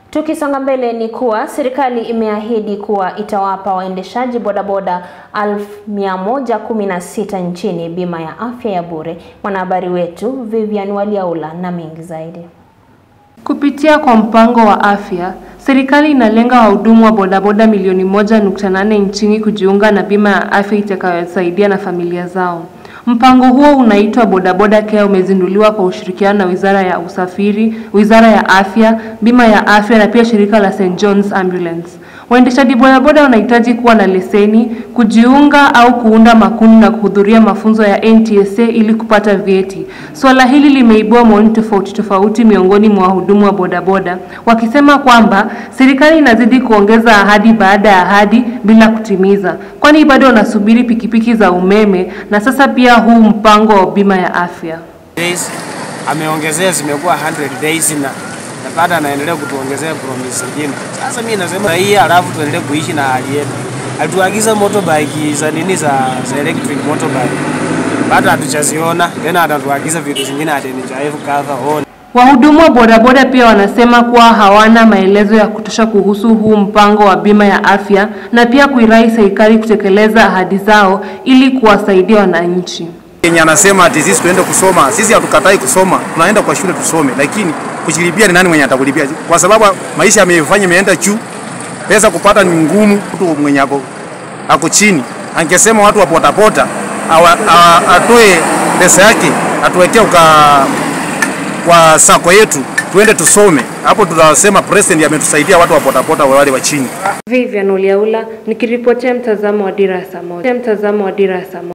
Tukisonga mbele ni kuwa serikali imeahidi kuwa itawapa waendeshaji bodaboda 1116 nchini bima ya afya ya bure. Mwanahabari wetu Vivian Waliaula na mengi zaidi. Kupitia kwa mpango wa afya, serikali inalenga wahudumu wa bodaboda milioni moja nukta nane nchini kujiunga na bima ya afya itakayosaidia na familia zao. Mpango huo unaitwa Bodaboda Care umezinduliwa kwa ushirikiano na Wizara ya Usafiri, Wizara ya Afya, Bima ya Afya na pia shirika la St John's Ambulance. Waendeshaji bodaboda wanahitaji kuwa na leseni, kujiunga au kuunda makundi na kuhudhuria mafunzo ya NTSA ili kupata vyeti. Suala hili limeibua maoni tofauti tofauti miongoni mwa wahudumu wa bodaboda, wakisema kwamba serikali inazidi kuongeza ahadi baada ya ahadi bila kutimiza, kwani bado wanasubiri pikipiki za umeme na sasa pia huu mpango wa bima ya afya. days ameongezea zimekuwa 100 days na na bado anaendelea kutuongezea promise zingine. Sasa mimi nasema hii, alafu tuendelee kuishi na hali yetu. Alituagiza motorbike za nini za, za electric motorbike, bado hatujaziona tena, atatuagiza vitu zingine ati ni drive cover on Wahudumu wa bodaboda pia wanasema kuwa hawana maelezo ya kutosha kuhusu huu mpango wa bima ya afya na pia kuirai serikali kutekeleza ahadi zao ili kuwasaidia wananchi. Yenye anasema ati sisi tuende kusoma, sisi hatukatai kusoma, tunaenda kwa shule tusome, lakini kujilipia ni nani mwenye atakulipia? Kwa sababu maisha yamefanya imeenda juu, pesa kupata ni ngumu. Mtu mwenye ako, ako chini angesema watu wa potapota awa- a- atoe pesa yake atuwekee uka kwa sako yetu tuende tusome, hapo tutasema president ametusaidia watu wa potapota wale wa chini. Vivian Uliaula nikiripotia mtazamo wa Dira ya Saa Moja. Mtazamo wa Dira ya Saa Moja.